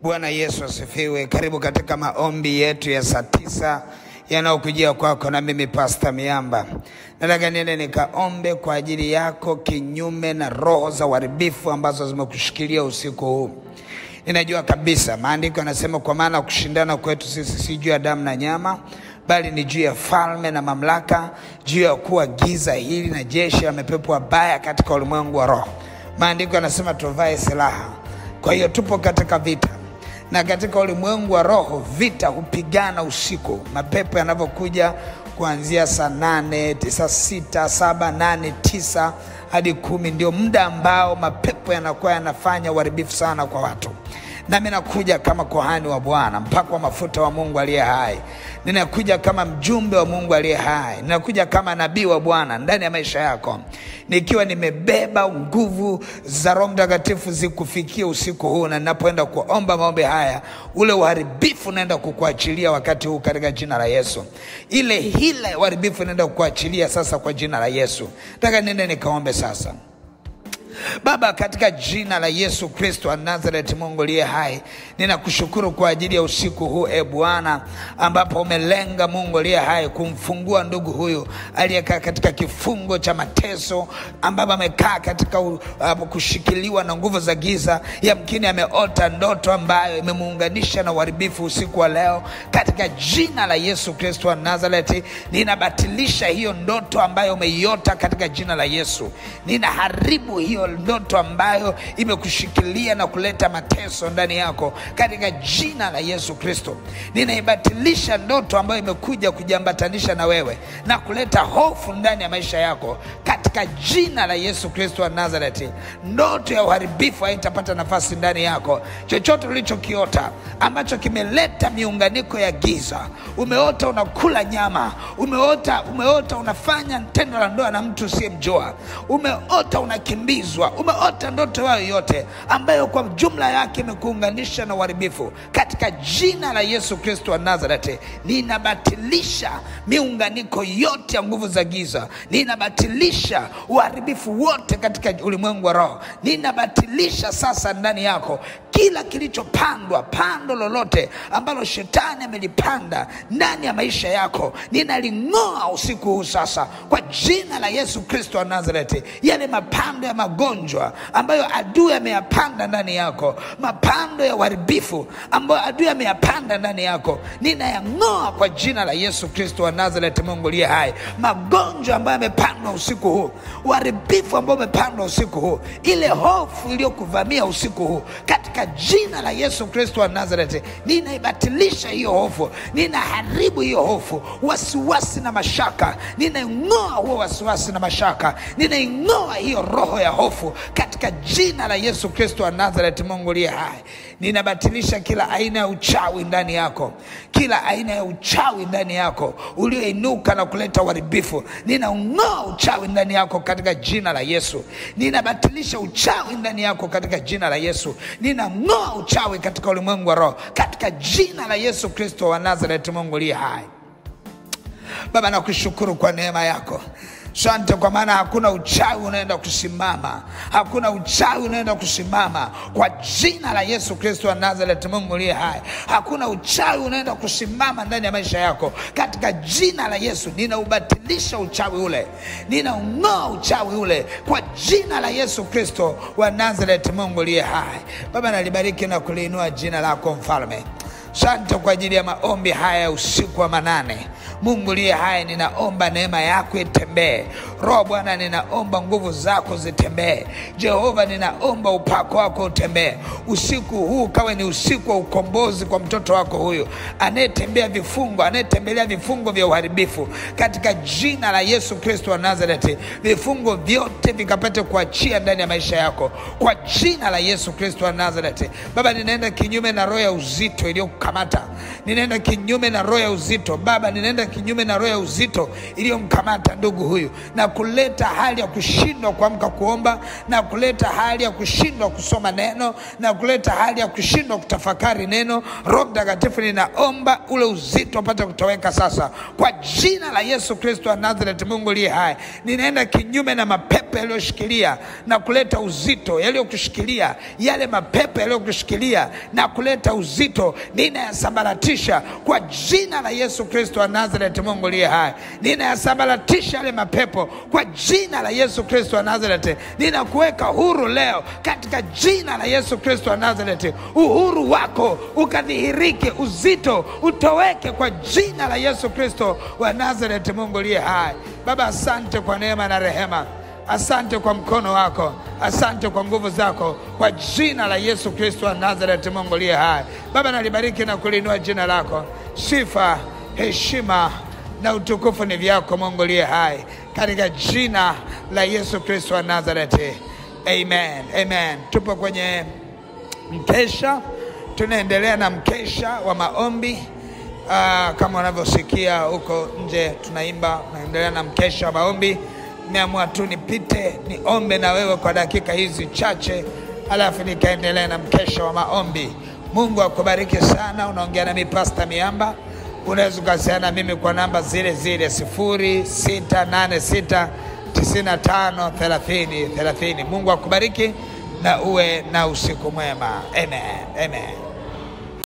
Bwana Yesu asifiwe. Karibu katika maombi yetu ya saa tisa yanayokujia kwako na mimi Pasta Miamba. Nataka niende nikaombe kwa ajili yako, kinyume na roho za uharibifu ambazo zimekushikilia usiku huu. Ninajua kabisa maandiko yanasema, kwa maana kushindana kwetu sisi si juu ya damu na nyama, bali ni juu ya falme na mamlaka, juu ya kuwa giza hili na jeshi la mapepo wabaya katika ulimwengu wa roho. Maandiko yanasema tuvae silaha. Kwa hiyo tupo katika vita na katika ulimwengu wa roho vita hupigana usiku, mapepo yanavyokuja kuanzia saa nane saa sita saba nane tisa hadi kumi ndio muda ambao mapepo yanakuwa yanafanya uharibifu sana kwa watu. Nami nakuja kama kohani wa Bwana, mpako wa mafuta wa Mungu aliye hai. Ninakuja kama mjumbe wa Mungu aliye hai. Ninakuja kama nabii wa Bwana ndani ya maisha yako, nikiwa nimebeba nguvu za Roho Mtakatifu zikufikia usiku huu, na ninapoenda kuomba maombi haya, ule uharibifu unaenda kukuachilia wakati huu katika jina la Yesu. Ile hila ya uharibifu inaenda kukuachilia sasa kwa jina la Yesu. Nataka niende nikaombe sasa. Baba, katika jina la Yesu Kristo wa Nazareti, Mungu liye hai, ninakushukuru kwa ajili ya usiku huu e Bwana, ambapo umelenga Mungu liye hai kumfungua ndugu huyu aliyekaa katika kifungo cha mateso, ambapo amekaa katika uh, kushikiliwa na nguvu za giza. Yamkini ameota ndoto ambayo imemuunganisha na uharibifu usiku wa leo. Katika jina la Yesu Kristo wa Nazareti, ninabatilisha hiyo ndoto ambayo umeiota katika jina la Yesu. Ninaharibu hiyo ndoto ambayo imekushikilia na kuleta mateso ndani yako katika jina la Yesu Kristo. Ninaibatilisha ndoto ambayo imekuja kujiambatanisha na wewe na kuleta hofu ndani ya maisha yako katika jina la Yesu Kristo wa Nazareti. Ndoto ya uharibifu haitapata nafasi ndani yako. Chochote ulichokiota ambacho kimeleta miunganiko ya giza, umeota unakula nyama, umeota, umeota unafanya tendo la ndoa na mtu usiyemjua, umeota unakimbizwa umeota ndoto yao yote ambayo kwa jumla yake imekuunganisha na uharibifu, katika jina la Yesu Kristo wa Nazareti, ninabatilisha miunganiko yote ya nguvu za giza, ninabatilisha uharibifu wote katika ulimwengu wa roho, ninabatilisha sasa ndani yako kila kilichopandwa, pando lolote ambalo shetani amelipanda ndani ya maisha yako, ninaling'oa usiku huu sasa kwa jina la Yesu Kristo wa Nazareti. Yale mapando ya magonjwa ambayo adui ameyapanda ndani yako, mapando ya uharibifu ambayo adui ameyapanda ndani yako, ninayang'oa kwa jina la Yesu Kristo wa Nazareti. Mungu liye hai, magonjwa ambayo yamepandwa usiku huu, uharibifu ambao umepandwa usiku huu, ile hofu iliyokuvamia usiku huu, katika jina la Yesu Kristo wa Nazareti, ninaibatilisha hiyo hofu, ninaharibu hiyo hofu, wasiwasi na mashaka, ninaing'oa huo wasiwasi na mashaka, ninaing'oa hiyo roho ya hofu katika jina la Yesu Kristo wa Nazareti. Mungu liye hai, ninabatilisha kila aina ya uchawi ndani yako, kila aina ya uchawi ndani yako ulioinuka na kuleta uharibifu, ninaung'oa uchawi ndani yako katika jina la Yesu. Ninabatilisha uchawi ndani yako katika jina la Yesu. Ninang'oa uchawi katika ulimwengu wa roho katika jina la Yesu Kristo wa Nazareti. Mungu liye hai, Baba, nakushukuru kwa neema yako. Sante kwa maana hakuna uchawi unaenda kusimama, hakuna uchawi unaenda kusimama kwa jina la Yesu Kristo wa Nazareti. Mungu liye hai, hakuna uchawi unaenda kusimama ndani ya maisha yako katika jina la Yesu. Ninaubatilisha uchawi ule, ninaung'oa uchawi ule kwa jina la Yesu Kristo wa Nazareti. Mungu liye hai, Baba, nalibariki na kuliinua jina lako Mfalme. Sante kwa ajili ya maombi haya ya usiku wa manane. Mungu liye hai, ninaomba neema yako itembee. Roho Bwana, ninaomba nguvu zako zitembee. Jehova, ninaomba upako wako utembee usiku huu, kawe ni usiku wa ukombozi kwa mtoto wako huyu anayetembea vifungo, anayetembelea vifungo vya uharibifu, katika jina la Yesu Kristo wa Nazareti. Vifungo vyote vikapate kuachia ndani ya maisha yako kwa jina la Yesu Kristo wa Nazareti. Baba, ninaenda kinyume na roho ya uzito iliyokamata, ninaenda kinyume na roho ya uzito Baba, ninaenda kinyume na roho ya uzito iliyomkamata ndugu huyu na kuleta hali ya kushindwa kuamka kuomba na kuleta hali ya kushindwa kusoma neno na kuleta hali ya kushindwa kutafakari neno. Roho Mtakatifu, ninaomba ule uzito upate kutoweka sasa kwa jina la Yesu Kristo wa Nazareti. Mungu liye hai, ninaenda kinyume na mapepo yaliyoshikilia na kuleta uzito, yaliyokushikilia yale mapepo yaliyokushikilia na kuleta uzito, ninayasambaratisha kwa jina la Yesu Kristo wa Nazareti. Mungu liye hai, ninayasambaratisha yale mapepo kwa jina la Yesu Kristo wa Nazareti. Ninakuweka huru leo katika jina la Yesu Kristo wa Nazareti. Uhuru wako ukadhihirike, uzito utoweke kwa jina la Yesu Kristo wa Nazareti. Mungu liye hai, Baba, asante kwa neema na rehema. Asante kwa mkono wako, asante kwa nguvu zako, kwa jina la Yesu Kristo wa Nazareti. Mungu liye hai, Baba, nalibariki na kulinua jina lako. Sifa, heshima na utukufu ni vyako, Mungu liye hai, katika jina la Yesu Kristo wa Nazareti, amen, amen. Tupo kwenye mkesha, tunaendelea na mkesha wa maombi. Aa, kama unavyosikia huko nje tunaimba, tunaendelea na mkesha wa maombi. Nimeamua tu nipite niombe na wewe kwa dakika hizi chache, alafu nikaendelea na mkesha wa maombi. Mungu akubariki sana. Unaongea nami Pasta Miamba. Unaweza ukasiliana na mimi kwa namba zile zile sifuri sita nane sita tisini na tano thelathini thelathini. Mungu akubariki na uwe na usiku mwema. Amen, amen.